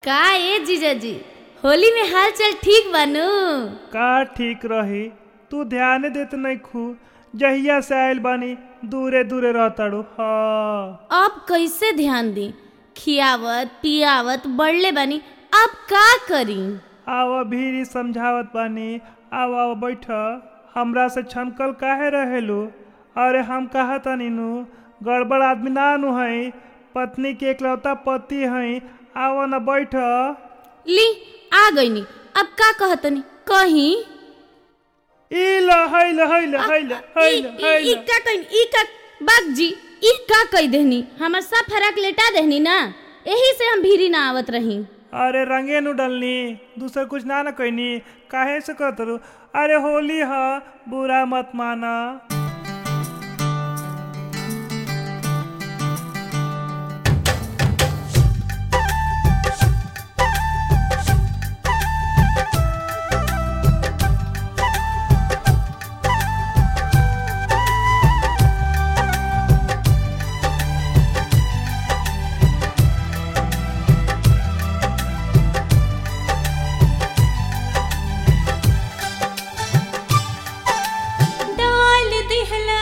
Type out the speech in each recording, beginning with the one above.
का ए जीजाजी होली में हाल चाल ठीक बानू का ठीक रही तू ध्यान देत नहीं खू जहिया से आयल बानी दूरे दूरे रहताड़ू हाँ अब कैसे ध्यान दी खियावत पियावत बढ़ले बानी अब का करी आव भीरी समझावत बानी आव आव बैठ हमरा से छनकल काहे रहेलू अरे हम कहा तनी नु गड़बड़ आदमी ना नु हई पत्नी के एकलौता पति हई आव न बैठ ली आ गईनी अब का कहतनी कहीं ई ल हैल हैल हैल हैल ई- ई- ई हैल का कहीं ई का बाग जी ई का कही देहनी हमर सब फराक लेटा देहनी ना यही से हम भीरी ना आवत रही अरे रंगे नु डलनी दूसर कुछ ना न कहनी काहे से कहत रू अरे होली ह बुरा मत माना डाल दिहला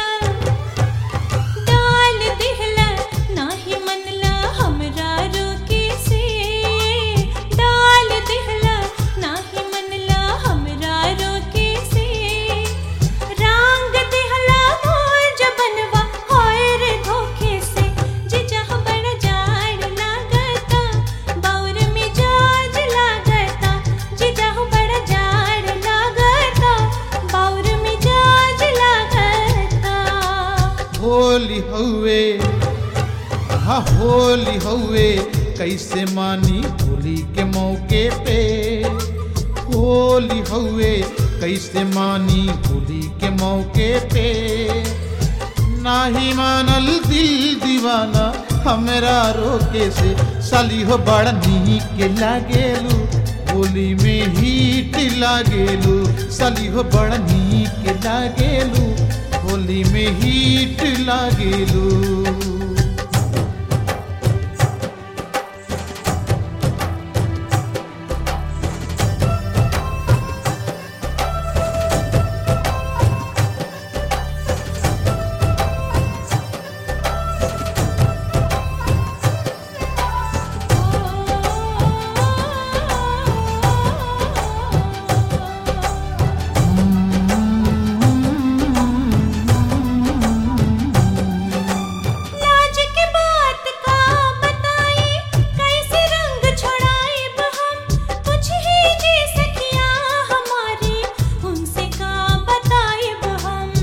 डाल दिहला नाही मनला हमरा रोके से डाल दिहला नाही मनला हमरा रोके से रंग दिहला मोर जबनवा होए रे धोखे से जे जह बड़ जाड़ लागता बाउर में जाज लागता जे जह बड़ जाड़ लागता बाउर में जाज लागता होली हउए हा होली हउए कैसे मानी होली के मौके पे होली हउए कैसे मानी होली के मौके पे नाही मानल दिल दीवाना हमरा रोके से साली हो बड़ा नीक लागेलू होली में हीट लागेलू साली हो बड़ा नीक लागेलू होली में हीट लागेलू लाज के बात का बताई कैसे रंग छोड़ाए हम कुछ ही जी सकिया हमारी उनसे का बताए हम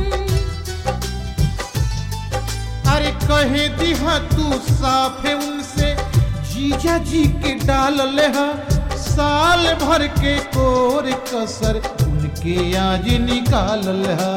अरे कहे दिहा तू साफे उनसे जीजा जी के डाल ले हा साल भर के कोर कसर उनके आज निकाल ले हा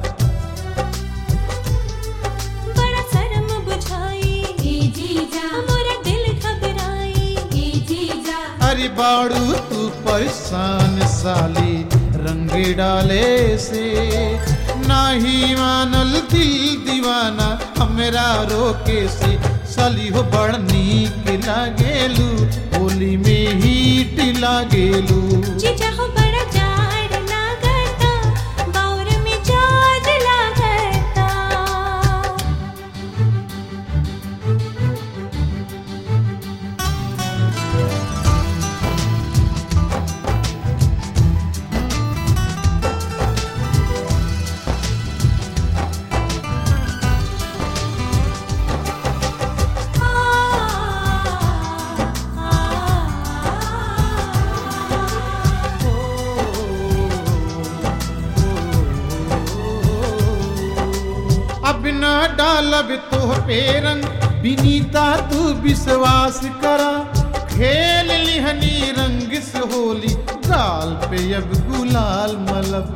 बड़ा शर्म बुझाई जीजा मोरा दिल घबराई जीजा अरे बाड़ू तू परेशान साली रंग डाले से नाही मानल दिल दीवाना हमरा रोके से साली हो बड़ नीक लागेलू होली में हीट लागेलू जीजा हो बड़ा जाड़ लागता बाउर में जाज लागता अब ना डालब तो पे रंग बिनीता तू विश्वास करा खेल लिहनी रंग से होली गाल पे अब गुलाल मलब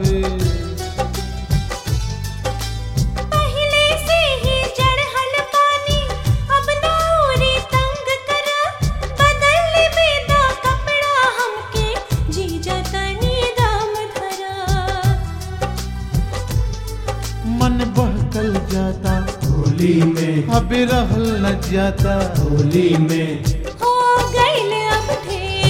पहले से ही जड़हल पानी अब नौरी तंग करा बदल बेदा कपड़ा हमके जीजा तनी दाम धरा मन बहकल जाता होली में अब रहल न जाता होली में हो गइल अब ढेर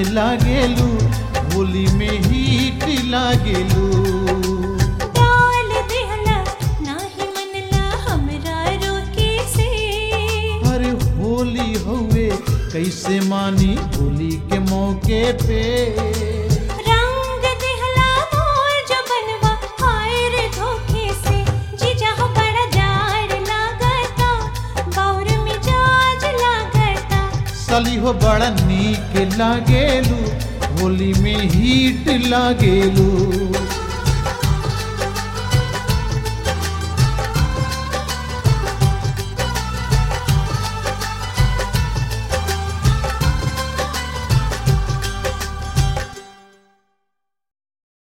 के लागेलू होली में हीट लागेलू डाल दिहला नाही मनला हमरा रोके से अरे होली हुए कैसे मानी होली के मौके पे रंग दिहला मोर जबनवा हाय रे धोखे से जीजा हो बड़ा जाड़ लागता गौर मिजाज लागता सली हो बड़ा नीक लागेलू होली में हीट लागेलू